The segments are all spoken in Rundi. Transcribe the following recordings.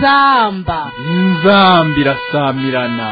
inzamba inzamba irasamirana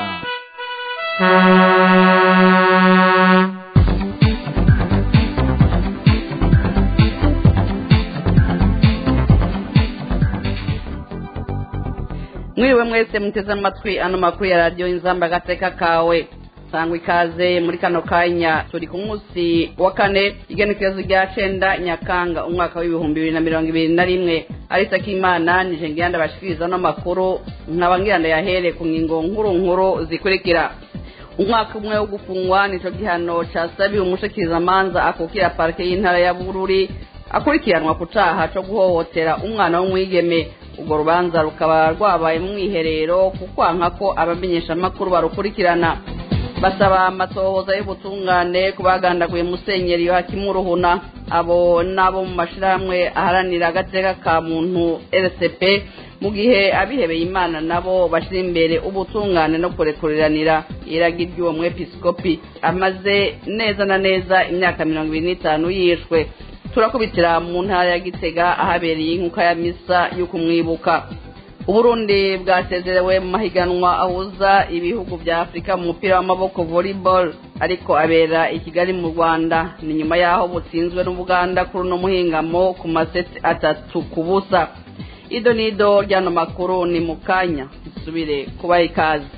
mwiriwe mwese muteze amatwi ano makuru ya radiyo inzamba agateka kawe sangwa ikaze muri kano kanya turi ku munsi wa kane igenekerezo rya cenda nyakanga umwaka w'ibihumbi bibiri na mirongo ibiri na rimwe arisa k'imana nije ngiranda bashikiriza ano makuru nkaba ngiranda yahere ku ngingo nkuru nkuru zikurikira umwaka umwe wo gufungwa nico gihano casabiwe umushikirizamanza akukira parike y'intara ya bururi akurikiranwa ku caha co guhohotera umwana w'umwigeme urwo rubanza rukaba rwabaye mu mwiherero kukwanka ko abamenyeshamakuru barukurikirana basaba amatohoza y'ubutungane ku bagandaguye musenyeri yohakimu ruhuna abo n'abo mu mashirahamwe aharanira agateka ka muntu rcp mu gihe abihebeye imana nabo bashyira imbere ubutungane no kurekuriranira iragi ry'uwo mwepiskopi amaze neza na neza imyaka mirongo ibiri n'itanu yishwe turakubitira mu ntara ya gitega ahabereye inkuka ya misa yo kumwibuka uburundi bwasezerewe mu mahiganwa ahuza ibihugu bya afurika mu mupira w'amaboko volleyball ariko abera i kigali mu rwanda ni nyuma y'aho butsinzwe n'ubuganda kuri uno muhingamo ku maseti atatu ku busa ido n'ido ry'ano makuru ni mu kanya dusubire kubaha ikaze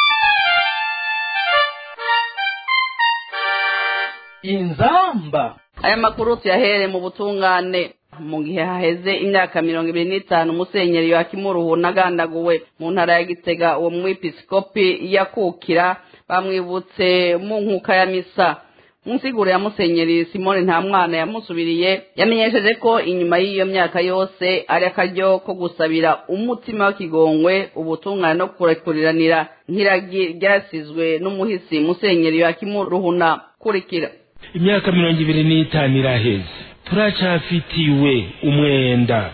inzamba aya makuru tuyahere mu butungane mu gihe haheze imyaka mirongo ibiri n'itanu musenyeri yohakimu agandaguwe mu ntara ya gitega uwo mwepiskopi yakukira bamwibutse mu nkuka ya misa mu nsiguro ya musenyeri simone nta mwana yamusubiriye yamenyesheje ko inyuma y'iyo myaka yose ari akaryo ko gusabira umutima w'ikigongwe ubutungane no kurekuriranira nk'iragi ryasizwe n'umuhisi musenyeri yohakimu ruhuna kurikira imyaka mirongo ibiri n'itanu iraheze turacafitiwe umwenda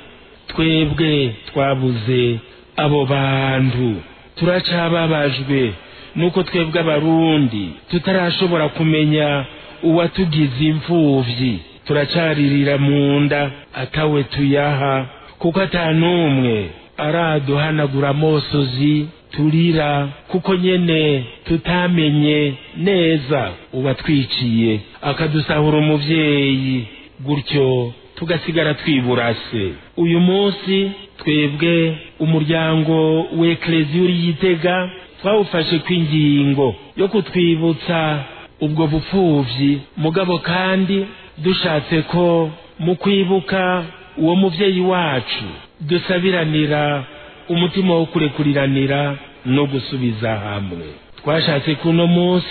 twebwe twabuze abo bantu turacababajwe nuko twebwe abarundi tutarashobora kumenya uwatugize imfuvyi turacaririra mu nda atawe tuyaha kuko ata n'umwe araduhanagura amosozi turira kuko nyene tutamenye neza uwatwiciye akadusahura umuvyeyi gutyo tugasigara twiburase uyu munsi twebwe umuryango w'eklezi uri yitega twawufashe kw'ingingo yo kutwibutsa ubwo bupfuvyi mugabo kandi dushatse ko mu kwibuka uwo muvyeyi wacu dusabiranira umutima wo kurekuriranira no gusubiza hamwe twashatse kuno munsi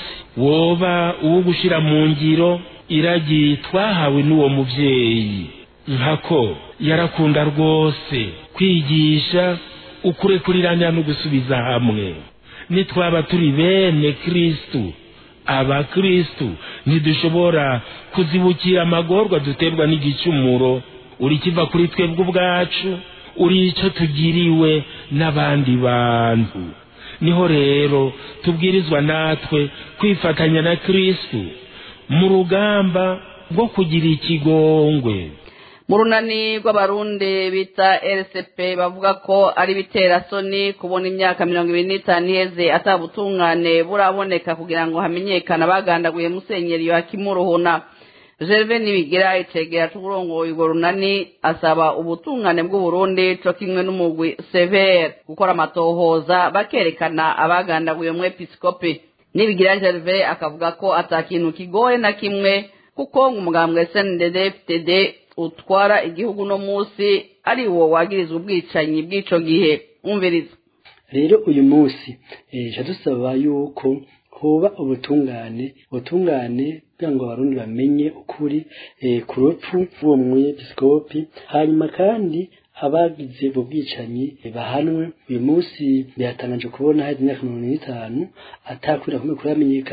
woba uwo gushira mu ngiro iragi twahawe n'uwo muvyeyi nkako yarakunda rwose kwigisha ukurekurirana no gusubiza hamwe nitwaba turi bene kristu abakristu ntidushobora kuzibukira amagorwa duterwa n'igicumuro uri kiva kuri twebwe ubwacu uri ico tugiriwe n'abandi bantu niho rero tubwirizwa natwe kwifatanya na kristu mu rugamba rwo kugira ikigongwe mu runani rw'abarundi bita rcp bavuga ko ari biterasoni kubona imyaka mirongo ibiri n'itanu iheze atabutungane buraboneka kugira ngo hamenyekane abagandaguye musenyeri yohakimu ruhuna gerve nibigira icegera c'uburongoye urwo runani asaba ubutungane bw'uburundi co kimwe n'umugwi severe gukora amatohoza bakerekana abagandaguye umwepiskopi nibigira gerve akavuga ko ata kintu kigoye na kimwe kuko umugambwe sndd ftd utwara igihugu no munsi ari wo wagirizwa ubwicanyi bw'ico gihe umviriza rero uyu munsi ejo dusaba yuko hoba ubutungane ubutungane kugira ngo abarundi bamenye ukuri ku rupfu rw'uwo mwepiskopi hanyuma kandi abagize ubwo bwicanyi bahanwe uyu munsi biratangaje kubona hari imyaka mirongo n'itanu atakwira kumwe kuramenyekana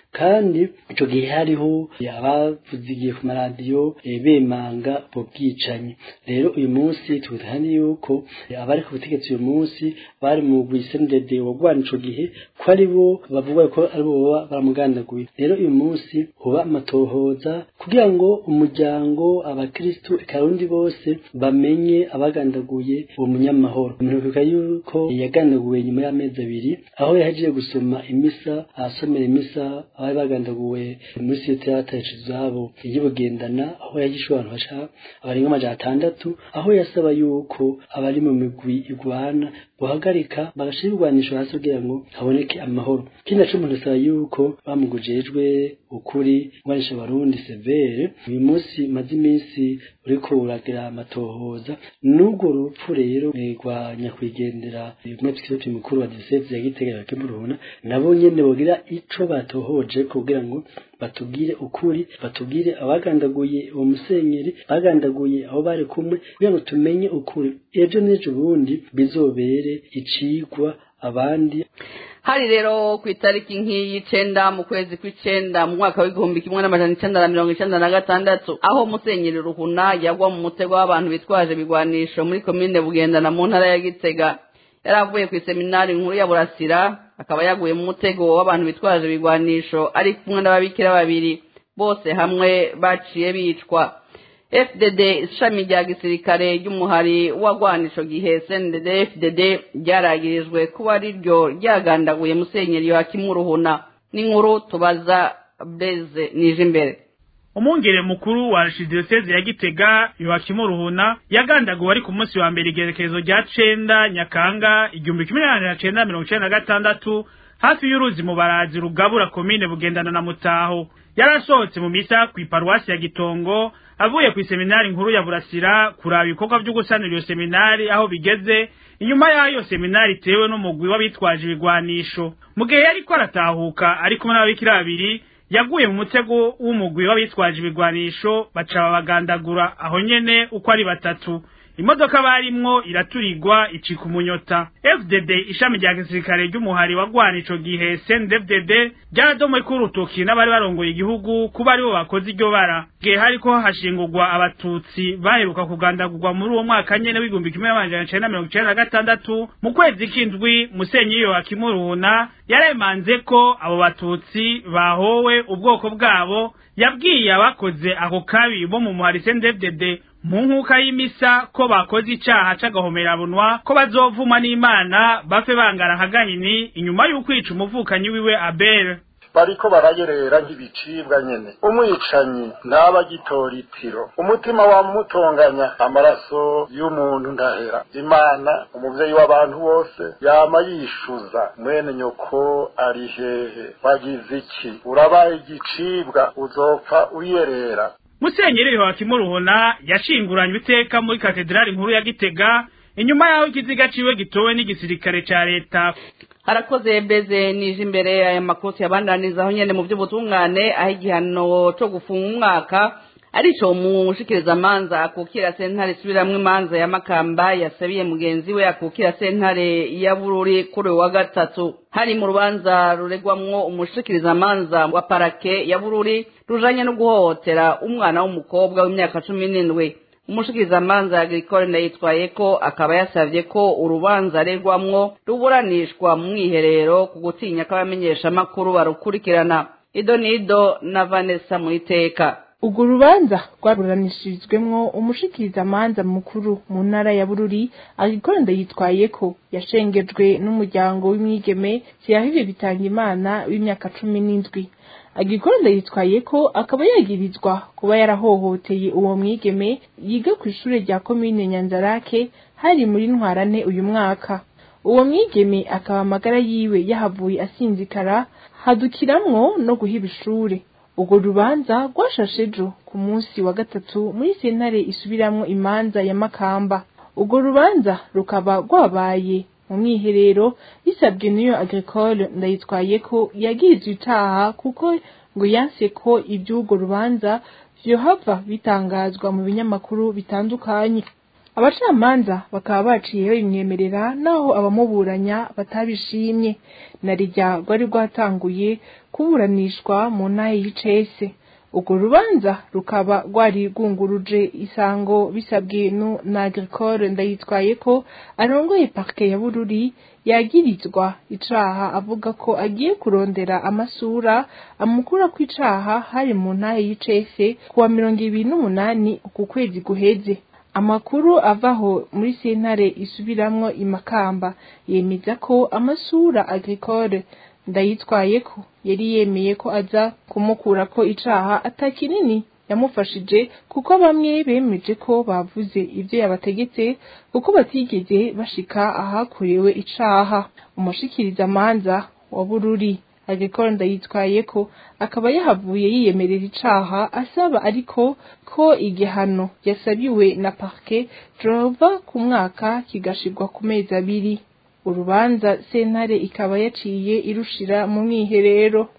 kandi ico gihe hariho abavuzigiye ku maradiyo eh, bemanga ubwo bwicanyi rero uyu munsi twitahani yuko eh, abari ku butegetsi uyu munsi bari mu gwisendede wagwana ico gihe ko ari bo bavuga ko ari bo baba baramugandaguye rero uyu munsi huba amatohoza kugira ngo umuryango abakristu ekarundi bose bamenye abagandaguye uwo munyamahoro mperuka yuko yagandaguwe nyuma y'amezi abiri aho yahejeje gusoma imisa asomera imisa abari bagandaguwe muri site y'abataye izabo y'ubugendana aho yagishe abantu basha abarenga amajana atandatu aho yasaba yuko abari mu migwi igwana guhagarika bagashira ibigwanisho hasi kugira ngo haboneke amahoro kindi naco umuntu asaba yuko bamugujejwe ukuri ngwanisha abarundi severe uyu munsi maze iminsi uriko uragira amatohoza n'urwo rupfu rero eh, rwa nyakwigendera umwepiskopi mukuru wa diyoseze ya gitega kimuruhuna nabo nyene bogira ico batohoje kugira ngo batubwire ukuri batubwire abagandaguye uwo musenyeri bagandaguye aho bari kumwe kugira ngo tumenye ukuri ejo n'ejo bundi bizobere icigwa abandi hari rero ku itariki nk'iy'icenda mu kwezi kw'icenda mu mwaka w'igihumbi kimwe n'amajana icenda na mirongo icenda na gatandatu aho musenyeri ruhuna yagwa mu mutego w'abantu bitwaje ibigwanisho muri komine bugendana mu ntara ya gitega yari avuye ku iseminari nkuru ya burasira akaba yaguye mu mutego w'abantu bitwaje ibigwanisho ari kumwe n'ababikira babiri bose hamwe baciye bicwa fdd ishami rya gisirikare ry'umuhari wagwanisho gihe sndd fdd ryaragirijwe kuba ari ryo ryagandaguye musenyeri yohakimu ruhuna n'inkuru tubaza breze nije imbere umwungere mukuru wa archidiyoseze ya gitega yohakimu ruhuna yagandaguwe ari ku munsi wa mbere igerekezo rya cenda nyakanga igihumbi kimwe n'amajana cenda mirongo icenda na gatandatu hafi y'uruzi mu barazi rugabura komine bugendana na mutaho yarasohotse mu misa ku iparuwasi ya gitongo avuye ku iseminari nkuru ya burasira kuraba ibikorwa vyo gusanura iyo seminari aho bigeze inyuma y'ayo seminari itewe n'umugwi w'abitwaje ibigwanisho mu gihe yariko aratahuka ari kumwe n'ababikira babiri yaguye mu mutego w'umugwi w'abitwaje ibigwanisho baca babagandagura aho nyene uko ari batatu imodoka barimwo iraturirwa icika umunyota fdd ishami rya gisirikare ry'umuhari wagwana ico gihe cndfdd ryaradomwe ko urutoki n'abari barongoye igihugu kuba aribo bakoze iryo bara gihe hariko hashingurwa abatutsi baheruka kugandagurwa muri uwo mwaka nyene w'igihumbi kimwe n'amajana icenda mirongo icenda na gatandatu mu kwezi k'indwi musenyi yohakimu ruhuna yaremanze ko abo batutsi bahowe ubwoko bwabo yabwiye abakoze ako kabi bo mu muhari cndfdd mu nkuka y'imisa ko bakoze icaha c'agahomerabunwa ko bazovuma n'imana bafe bangana nka gahini inyuma y'ukwica umuvukanyi wiwe abel bariko barayerera nk'ibicibwa nyene umwicanyi ntaba agitora itiro umutima wamutonganya amaraso y'umuntu ndahera imana umuvyeyi w'abantu bose yama yishuza mwene nyoko ari hehe wagize iki urabaye igicibwa uzopfa uyerera musenyeri yohakimu ruhona yashinguranywe iteka muri katedrali nkuru ya gitega inyuma y'aho ikiziga ciwe gitowe n'igisirikare ca leta harakoze beze nije imbere aya makoti yabandanizaho nyene mu by'ubutungane aho igihano co gufunga umwaka arico mushikirizamanza akukira sentare isubiramwo imanza ya makamba yasabiye mugenzi we akukira sentare ya bururi kuri uyu wa gatatu hari mu rubanza ruregwamwo umushikirizamanza wa parake ya bururi rujanye no guhohotera umwana w'umukobwa w'imyaka cumi n'indwi umushikirizamanza agricole ndayitwaye ko akaba yasavye ko urubanza aregwamwo ruburanishwa mu mwiherero ku gutinya ko abamenyeshamakuru barukurikirana ido nido na vanessa muiteka urwo rubanza rwaburanishirizwemwo umushikirizamanza mukuru mu ntara ya bururi agricole ndayitwaye ko yashengejwe n'umuryango w'imwigeme siyahire bitanga imana w'imyaka cumi n'indwi agikora yitwaye ko akaba yagirizwa kuba yarahohoteye uwo mwigeme yiga ku ishure rya komine nyanzarake hari muri ntwarante uyu mwaka uwo mwigeme akaba amagara yiwe yahavuye asinzikara hadukiramwo no guhiba ishure urwo rubanza rwashashe ejo ku munsi wa gatatu muri sentare isubiramwo imanza ya makamba urwo rubanza rukaba rwabaye mu mwiherero bisabwe n'iyo agricole ndayitwaye ko yagirizwe icaha kuko ngo yanse ko iby'urwo rubanza vyohava bitangazwa mu binyamakuru bitandukanye abacamanza bakaba baciye babimwemerera naho abamuburanya batabishimye na rijya rwari rwatanguye kuburanishwa mu ntahe y'icese urwo rubanza rukaba rwari rwunguruje isango bisabwe na agricole ndayitwaye ko arongoye parke ya bururi yagirizwa icaha avuga ko agiye kurondera amasura amukura ku icaha hari mu ntahe y'icese kuwa mirongo ibiri n'umunani uku kwezi guheze amakuru avaho muri sentare isubiramwo imakamba yemeza ko amasura agricole ndayitwaye ko yari yemeye ko aza kumukura ko icaha atakinini yamufashije kuko bamwe bemeje ko bavuze ivyo yabategetse kuko batigeze bashika ahakorewe icaha umushikiriza manza wa bururi agricole ndayitwaye ko akaba yahavuye yiyemerera icaha asaba ariko ko igihano yasabiwe na parke drova ku mwaka kigashirwa ku mezi abiri urubanza sentare ikaba yaciye irushira mu mwiherero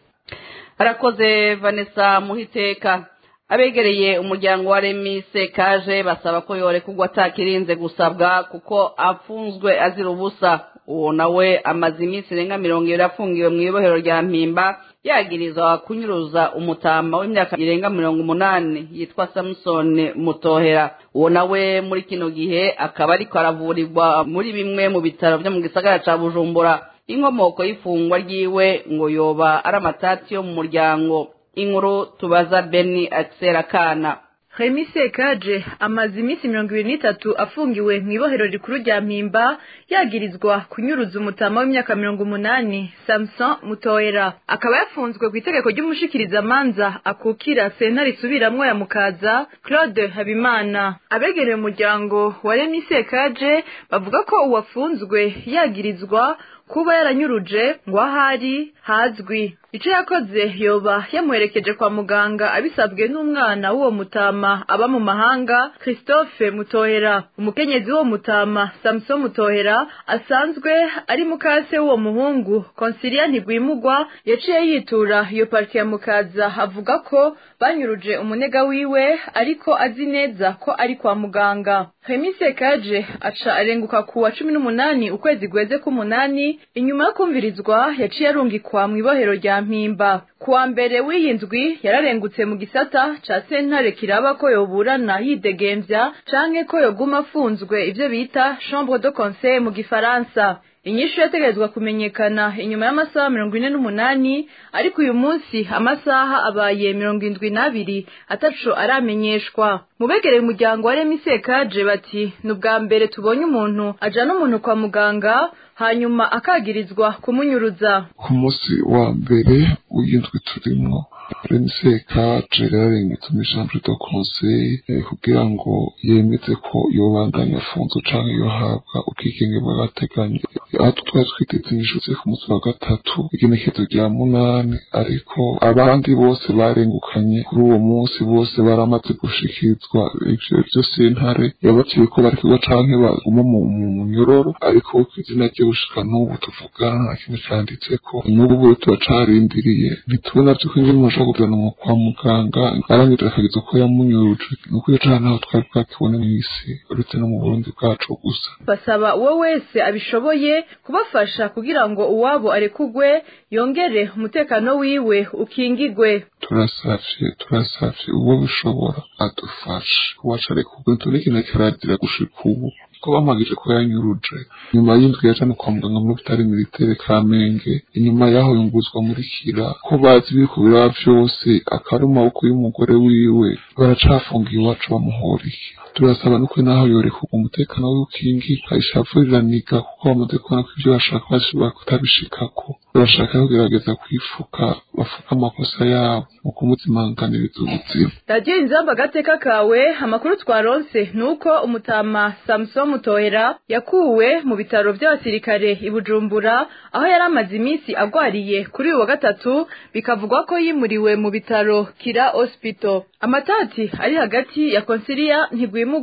arakoze vanessa muhiteka abegereye umuryango wa remise kaje basaba ko yorekurwa atakirinze gusabwa kuko afunzwe azira ubusa uwo nawe amaze iminsi irenga mirongo ibiri afungiwe mu ibohero rya mpimba yagirizwa kunyuruza umutama w'imyaka irenga mirongo umunani yitwa samusoni mutohera uwo nawe muri kino gihe akaba ariko aravurirwa muri bimwe mu bitaro byo mu gisagara ca bujumbura inkomoko y'ifungwa ryiwe ngo yoba ari amatati yo mu muryango inkuru tubaza beni akisera kana Remy Sekaje amaze iminsi mirongo ibiri n'itatu afungiwe mu ibohero rikuru rya Mpimba yagirizwa kunyuruza umutama w'imyaka mirongo umunani Samson Mutoera akaba yafunzwe ku itegeko ry'umushikirizamanza akukira sentare isubiramwo ya Mukaza Claude Habimana abegereye umuryango wa Remy Sekaje bavuga ko uwafunzwe yagirizwa kuba yaranyuruje ngo ahari hazwi ico yakoze yoba yamuherekeje kwa muganga abisabwe n'umwana w'uwo mutama aba mu mahanga christophe mutohera umukenyezi w'uwo mutama samson mutohera asanzwe ari mukase w'uwo muhungu konsilia ntigwimugwa yaciye yitura iyo parike ya mukaza avuga ko banyuruje umunega wiwe ariko azi neza ko ari kwa muganga Remy Sekaje aca arenguka ku wa cumi n'umunani ukwezi guheze k'umunani inyuma yo kumvirizwa yaciye arungikwa mu ibohero rya mpimba kuwa mbere w'iyi ndwi yararengutse mu gisata ca sentare kiraba ko yoburana yidegemvya canke ko yoguma afunzwe ivyo bita chambre de conseil mu gifaransa inyishu yategerezwa kumenyekana inyuma y'amasaha mirongo ine n'umunani ariko uyu munsi amasaha abaye mirongo indwi n'abiri ataco aramenyeshwa mu begereye umuryango wa Remy Sekaje bati ni ubwa mbere tubonye umuntu ajana umuntu kwa muganga hanyuma akagirizwa kumunyuruza ku munsi wa mbere w'indwi turimwo Remy Kaje yararengetse muri chambre de conseil eh, kugira ngo yemeze ko yobandanya afunzwe canke yohabwa ubwigenge bw'agateganyo aho twari twiteze inyishu ku munsi wa gatatu igenekezo rya munani ariko abandi bose barengukanye kuri uwo munsi bose baramaze gushikirizwa ivyo vyo sentare yabaciye ko barekurwa canke baguma mu munyororo ariko izina rye gushika n'ubu tuvugana nta kintu canditseko n'ubu turacarindiriye ntitubona vy'uko ingene umuntu ashobora kujanwa kwa muganga arangije akagiza ko yamunyuruje nuko iyo caha ntaho twari bwakibone mw'isi uretse no mu burundi bwacu gusa basaba uwo wese abishoboye kubafasha kugira ngo uwabo arekugwe yongere umutekano wiwe ukingigwe turasavye turasavye uwo bishobora adufashe uwacu arekugwe ntitubona ikintu kiragira gushika ubu ko bamagije ko yanyuruje nyuma y'indwi yajana kwa muganga muri bitari militaire kamenge inyuma yaho yunguzwa muri kira ko bazi ibiri ku biraba vyose akaba ari mu maboko y'umugore wiwe baracafungiye iwacu bamuhoriye turasaba nuko naho yorekurwa umutekano wiwe ukingirwa ishavuraniga kuko bamaze kubona ko ivyo bashaka bashobora kutabishikako barashaka kugerageza kwifuka bafuka amakosa yabo mu kumuzimanganiriza ubuzima radiyo inzamba agateka kawe amakuru twaronse ni uko umutama samson mutohera yakuwe mu bitaro by'abasirikare i bujumbura aho yari amaze iminsi agwariye kuri uyu wa gatatu bikavugwa ko yimuriwe mu bitaro kira hospital amatati ari hagati ya konsiliya ntigwimugwa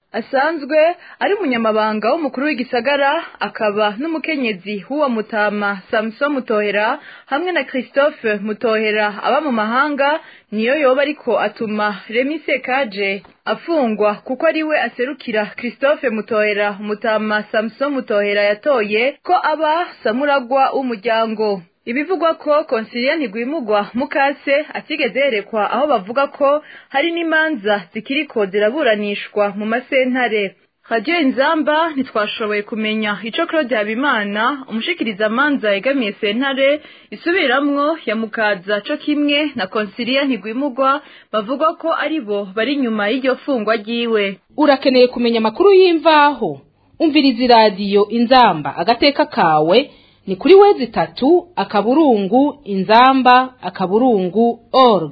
asanzwe ari umunyamabanga w'umukuru w'igisagara akaba n'umukenyezi w'uwo mutama Samson Mutohera hamwe na Christophe Mutohera aba mu mahanga niyo yoba ariko atuma Remy Sekaje afungwa kuko ari we aserukira Christophe Mutohera umutama Samson Mutohera yatoye ko aba samuragwa w'umuryango ibivugwa ko konsilia ntigwimugwa mukase atigeze yerekwa aho bavuga ko hari n'imanza zikiriko ziraburanishwa mu masentare radiyo inzamba ntitwashoboye kumenya ico claude habimana umushikiriza manza yegamiye sentare isubiramwo ya mukaza co kimwe na konsilia ntigwimugwa bavuga ko ari bo bari inyuma y'iryo fungwa ryiwe urakeneye kumenya amakuru y'imvaho umviriza iradiyo inzamba agateka kawe ni kuri wezi itatu akaburungu inzamba akaburungu org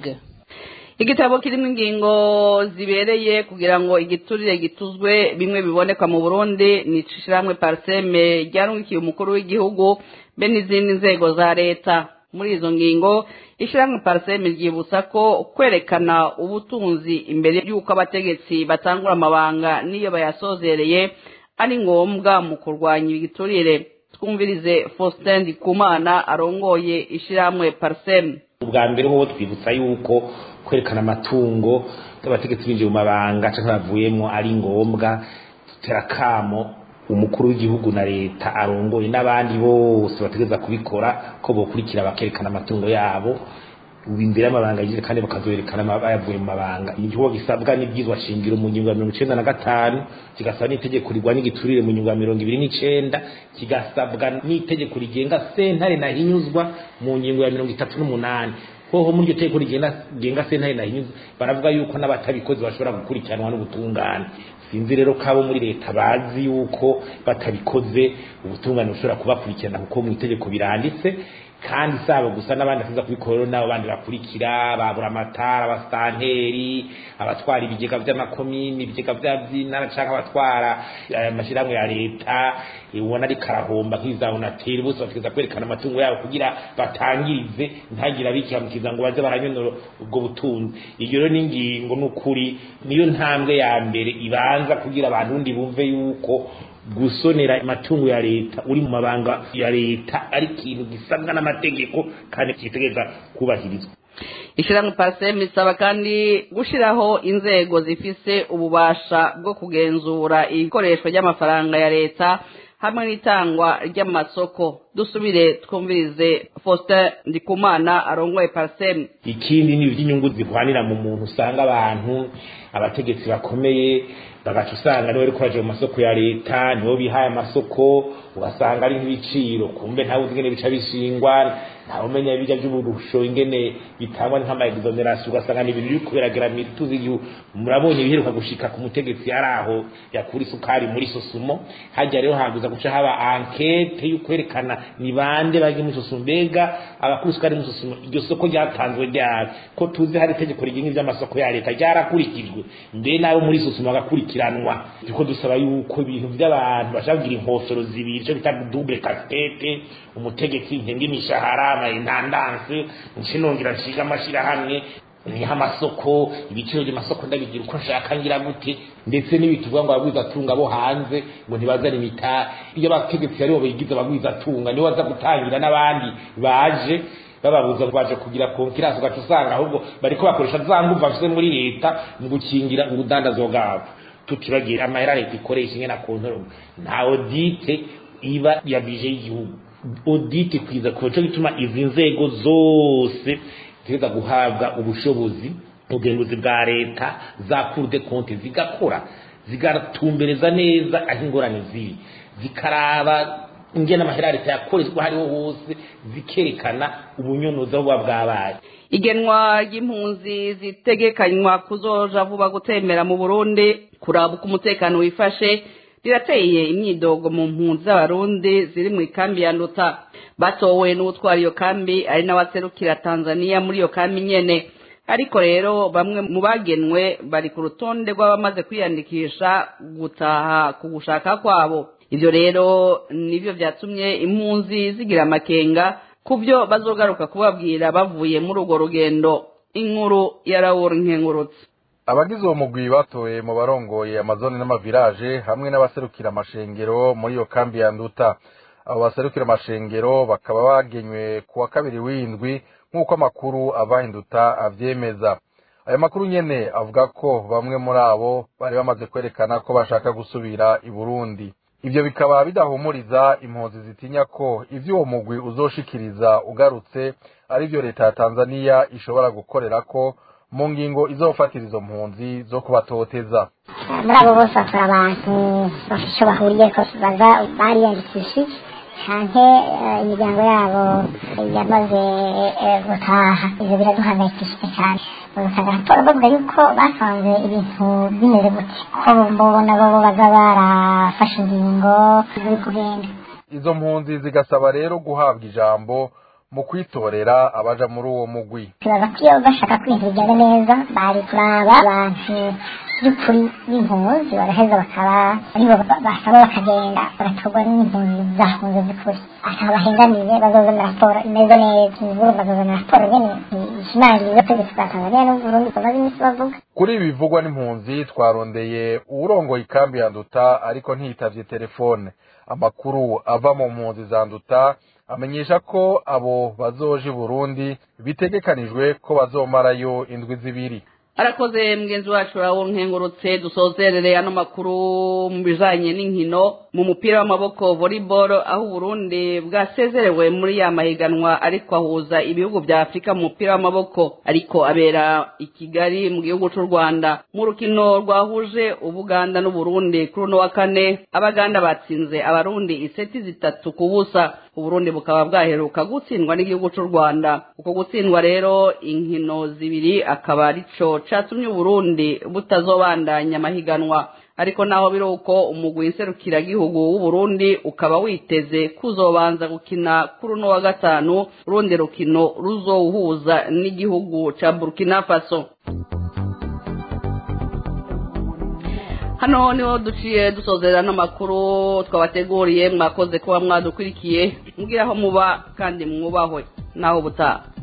igitabo kirimo ingingo zibereye kugira ngo igiturire gituzwe bimwe biboneka mu burundi ni ishyirahamwe pariseme ryarungikiye umukuru w'igihugu be n'izindi nzego za leta muri izo ngingo ishyirahamwe pariseme ryibutsa ko kwerekana ubutunzi imbere y'uko abategetsi batangura amabanga n'iyo bayasozereye ari ngombwa mu kurwanya igiturire twumvirize faustin ndikumana arongoye ishyirahamwe pariseme ubwa mbere ho twibutsa yuko kwerekana amatungo y'abategetsi binjiye mu mabanga cyangwa bavuyemo ari ngombwa dutera kamo umukuru w'igihugu na leta arongoye n'abandi bose bategereza kubikora ko bokurikira bakerekana amatungo yabo imbere y'amabanga yagize kandi bakazoyerekana bayavuye mu mabanga igihugu gisabwa n'ibyizwa shingiro mu ngingo ya mirongo icenda na gatanu kigasaba n'itegeko rigwanya igiturire mu ngingo ya mirongo ibiri n'icenda kigasabwa n'itegeko rigenga sentare nahinyuzwa mu ngingo ya mirongo itatu n'umunani hoho muri iryo tegeko rigenga sentare nahinyuzwa baravuga yuko n'abatabikoze bashobora gukurikiranwa n'ubutungane sinzi rero ko abo muri leta bazi yuko batabikoze ubutungane bushobora kubakurikirana kuko mu itegeko biranditse kandi saba gusa n'abandi basiza kubikora nabo bandi bakurikira babura amatara abasitanteri abatwara ibigega by'amakomini ibigega by'intara cyangwa abatwara amashyirahamwe ya leta ubona ari karahomba nk'iza onateri bose bategeza kwerekana amatungo yabo kugira batangirize ntagire abikihamukiza ngo baze baranyonora ubwo butunzi iyo rero n'ingingo n'ukuri niyo ntambwe ya mbere ibanza kugira abantu undi bumve yuko gusonera amatungo ya leta uri mu mabanga ya leta ari ikintu gisabwa n'amategeko kandi kitegereza kubahirizwa ishyirahamwe pariseme isaba kandi gushyiraho inzego zifise ububasha bwo kugenzura ikoreshwa ry'amafaranga ya leta hamwe n'itangwa ry'amasoko dusubire twumvirize faustin ndikumana arongoye pariseme ikindi ni iby'inyungu zihwanira mu muntu usanga abantu abategetsi bakomeye bagaca usanga niwe ariko baje mu masoko ya leta nibo bihaye amasoko ugasanga ari nk'ibiciro kumbe ntawe uzi ingene bica bishingwa ntawe umenya ibijya by'uburusho ingene bitangwa nk'amaexoneration ugasanga ni ibintu biri kuberagera mu tuzi igihugu murabonye ibiheruka gushika ku mutegetsi yari aho yakura isukari muri sosumo hajya rero haguza guca haba ankete yo kwerekana ni bande bagiye muri sosumo mbega abakura isukari muri sosumo iryo soko ryatanzwe ryari ko tuzi hari itegeko rigenga iby'amasoko ya leta ryarakurikijwe mbe nabo muri sosumo bagakurikiranwa turiko dusaba yuko ibintu by'abantu bashaka kugira inkofero zibiri icyo bita double casquette umutegetsi nkenga imishahara amaintandanse nshinongera nshiga amashirahamwe niha amasoko ibiciro by'amasoko ndabigira uko nshaka ngira gute ndetse n'ibituvuga ngo abagwiza atunga bo hanze ngo ntibazane imita iyo abategetsi aribo bigize abagwiza atunga nibo baza gutangira n'abandi baje bababuza baje kugira konkiransi ugaca usanga ahubwo bariko bakoresha za nguvu bafise muri leta mu gukingira urudandazo bwabo tutibagira amahera leta ikoresha ingene akontoro nta audite iba ya bije y'igihugu audite kwiza ku cyo gituma izi nzego zose ziteza guhabwa ubushobozi ubugenzuzi bwa leta za cour de compte zigakora zigatumbereza neza aho ingorane ziri zikaraba ingene amahera leta yakoreshwa hariho hose zikerekana ubunyonozi aho buba bwabaye igenwa ry'impunzi zitegekanywa kuzoja vuba gutembera mu burundi kuraba uko umutekano wifashe rirateye imyidogo mu mpunzi z'abarundi ziri mu ikambi ya nduta batowe n'utwara iyo kambi ari n'abaserukira tanzania muri iyo kambi nyene ariko rero bamwe mu bagenwe bari ku rutonde rw'abamaze kwiyandikisha gutaha ku gushaka kwabo ivyo rero nivyo vyatumye impunzi zigira amakenga ku byo bazogaruka kubabwira bavuye muri urwo rugendo inkuru ya rawuri nkengurutse abagize uwo mugwi batoye mu barongoye amazone n'amavirage hamwe n'abaserukira amashengero muri iyo kambi ya nduta abo baserukira amashengero bakaba bagenywe ku wa kabiri w'indwi nk'uko amakuru avahinduta avyemeza ayo makuru nyene avuga ko bamwe muri abo bari bamaze kwerekana ko bashaka gusubira i burundi ivyo bikaba bidahumuriza impunzi zitinya ko ivyo uwo mugwi uzoshikiriza ugarutse arivyo leta ya tanzaniya ishobora gukorerako mu ngingo izofatira izo mpunzi zo kubatoteza muri abo bose bakora abantu bafite icyo bahuriyeko baza bariyandikishije canke imiryango yabo yamaze gutaha ivyo biraduhangayikishije cyane bagatanga raporo bavuga yuko basanze ibintu bimeze gute ko mbona bobo baza barafashe ingingo ziri kugenda izo mpunzi zigasaba rero guhabwa ijambo mu kwitorera abaja muri uwo mugwi tubaza ko iyo bashaka ko ibintu bigenda neza bari kuraba abantu by'ukuri b'impunzi baraheza bakaba aribo basaba bakagenda bagatorwa n'impunzi zahunze by'ukuri akaba bahengamiye bazozana raporo imeze neza imvuru bazozana raporo nyene ishimangira ubutegetsi bwa tanzania n'uburundi bamaze iminsi bavuga kuri ibi bivugwa n'impunzi twarondeye uwurongoye ikambi ya nduta ariko ntiyitavye telefone amakuru ava mu mpunzi za nduta amenyesha ko abo bazoje i burundi bitegekanijwe ko bazomarayo indwi zibiri arakoze mugenzi wacu rawo nkengurutse dusozerere ano makuru mu bijanye n'inkino mu mupira w'amaboko volleyball aho uburundi bwasezerewe muri ya mahiganwa ariko ahuza ibihugu vya afurika mu mupira w'amaboko ariko abera i kigali mu gihugu c'u rwanda mu rukino rwahuje ubuganda n'uburundi kuri uno wa kane abaganda batsinze abarundi iseti zitatu ku busa uburundi bukaba bwaheruka gutsindwa n'igihugu c'u rwanda uko gutsindwa rero inkino zibiri akaba arico catumye uburundi butazobandanya amahiganwa ariko naho biri uko umugwi nserukiragihugu w'uburundi ukaba witeze kuzobanza gukina kuri uno wa gatanu urundi rukino ruzowuhuza n'igihugu ca burkina faso hano niho duciye dusozera n'amakuru twabateguriye mwakoze kuba mwadukurikiye mbwira aho muba kandi mwubahwe naho ubutaha